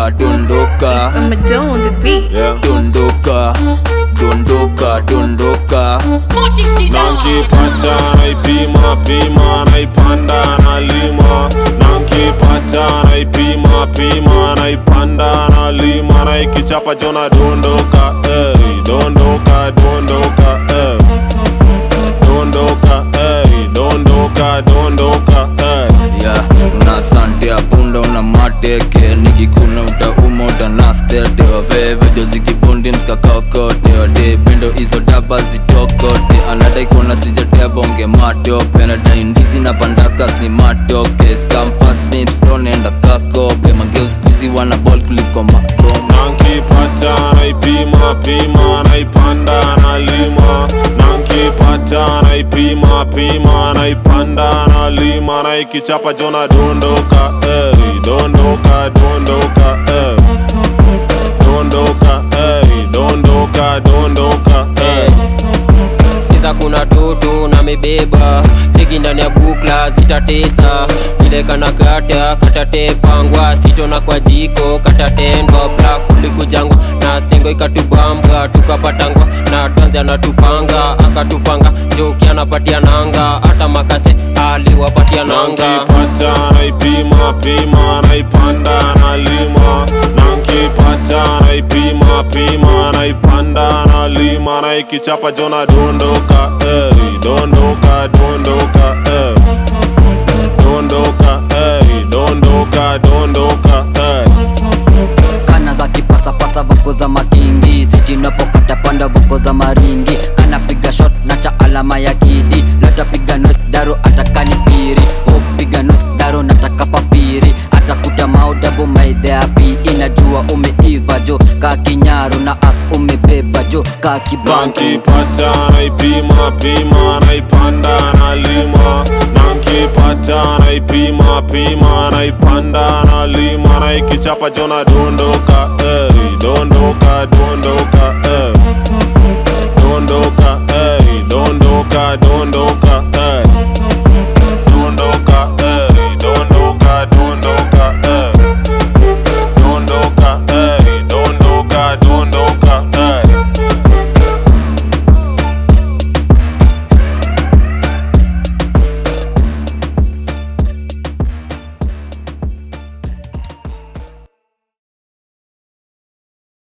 dondoka dondoka I'm a dough on the beat. yeah. dondoka dondoka dondoka Nankipata naipima pima naipanda nalima Nankipata naipima pima naipanda nalima Naikichapa jona dondoka ey, dondoka dondoka ey. Dondoka ey, dondoka dondoka ey. ya una sante ya punda una mateke nikikuna utauma utanastete waveve jozikibundi mskakakote wade pendo hizo daba zitokote anadai kuona sijatea bonge matope nadai ndizi na pandakas ni matoke skamfasnipstonenda kakope mangeuskuizi wana bol kuliko makoma Nankipata naipima pima naipanda nalima Nankipata naipima pima naipanda nalima Naikichapa jona dondoka ey, dondoka dondoka ey. Dondoka ey, dondoka dondoka ey. Sikiza kuna toto na mebeba teki ndani ya bukla zitatesa vile kana kata katatepangwa sitona kwa jiko katatendwa bla kulikujangwa na stengo ikatubambwa tukapatangwa na tanzi anatupanga akatupanga joki anapatia nanga hata makase aliwapatia nanga Nankipata naipima pima naipanda nalima Nankipata naipima pima naipanda nalima Naikichapa jona dondoka ey, dondoka dondoka ey. Dondoka ey, dondoka dondoka ey. kana za kipasapasa voko za makingi sitinapopata panda voko za maringi anapiga shot na cha alama ya kidi latapiga nos daro atakalipiri upiga nos daro nataka papiri atakuta maudabu maidheapi inajua umeiva jo ka kinyaru na as umebeba jo ka kibantu Nankipata naipima pima naipanda nalima Nankipata naipima pima naipanda nalima Naikichapa jona dondoka ey, dondoka dondoka